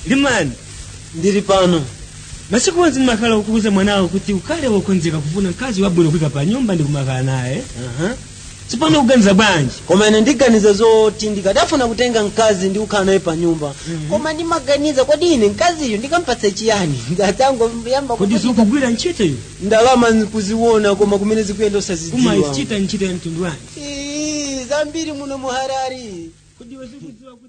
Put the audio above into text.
limani ndili pano masiku onse ndimakhala kukuza mwanawo kuti ukhale wokonzeka kufuna mkazi wabwino kuyika pa nyumba ndi kumakhala naye Aha. tsopano ukuganiza bwanji koma ine ndiganiza zoti ndikadafuna kutenga mkazi ndi kukhala naye pa nyumba Mhm. koma ndimaganiza kodi ine mkaziyo ndikampatsa chiyani ngatangoyamba kodi sikugwira ntchito iyo ndalama kuziona koma kumene zikuyenda osazidziwa umayichita ntchito ya mtundu wanji Ii, zambiri muno muharari kodi wezikudziwa